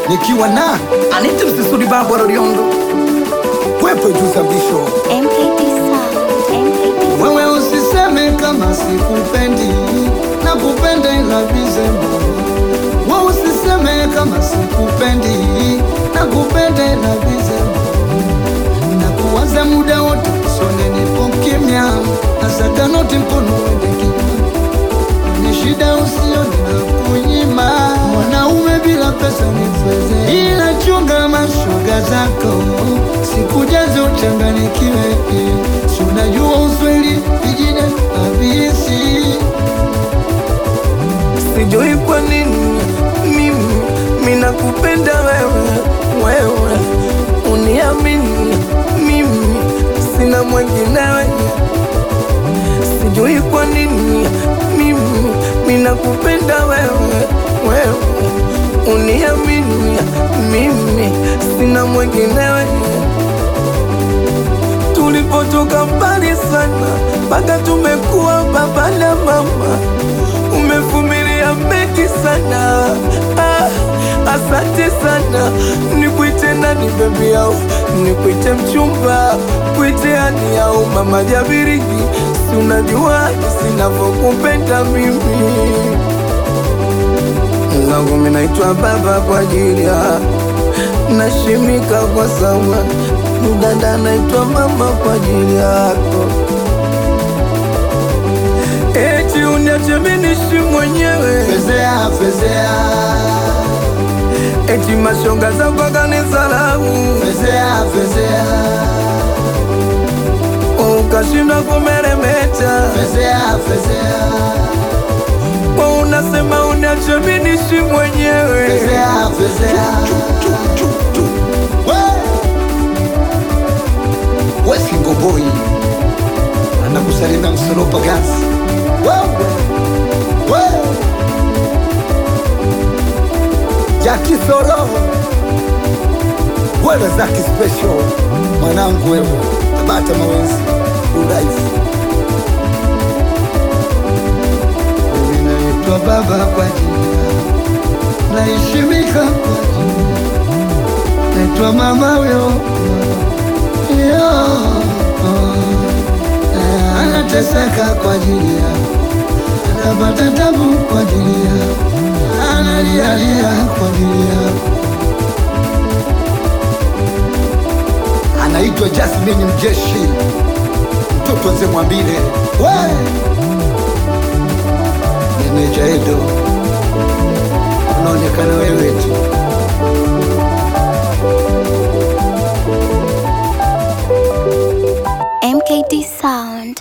nikiwa na Anita Msisudi babu wa Roriondo, wepo juu sabisho MKT Sound, MKT wewe usiseme kama sikupendi, nakupenda ila vizembo. Wewe usiseme kama sikupendi, nakupenda ila vizembo. Nakuwaza muda wote, sone nipo kimya, nasaka noti mkono wende kimya. Ni shida usione na kunyima, mwanaume bila pesa ni feze, ila chunga mashoga zako, sikujaze uchanganikiwe, si unajua uswahili vijine habisi Sijui kwa nini mimi minakupenda wewe, wewe uniamini mimi sina mwenginewe. Sijui kwa nini mimi minakupenda wewe, wewe uniamini mimi sina mwenginewe. Tulipotoka mbali sana mpaka tumekuwa baba na mama, umevumilia mengi sana ah, asante sana. Nikuite nani bebi yao, nikuite mchumba, kuite ani yao mama Jabirigi, si unajua sinavyokupenda mimi zangu mimi naitwa baba kwa ajili ya nashimika kwa sawa mdada naitwa mama kwa ajili yako eti uniache mimi niishi mwenyewe fezea fezea eti mashoga zako akanisalau fezea fezea ukashindwa kumeremeta fezea fezea kwa unasema uniache mimi niishi mwenyewe fezea fezea wesingoboi anakusalimia msolopa gazi wewe we jakisoro wewe zaki special mwanangu wewe tabata mawenzi uraifu mimi naitwa baba kwa jina naheshimika kwa jina naitwa mama huyo Yo, eh, anateseka kwa ajili yako, anapata tabu kwa ajili yako, analialia kwa ajili yako. Anaitwa Jasmine Mjeshi, mtoto wazee Mwambile, we meneja Edo, unaonekana wewe tu. MKT Sound.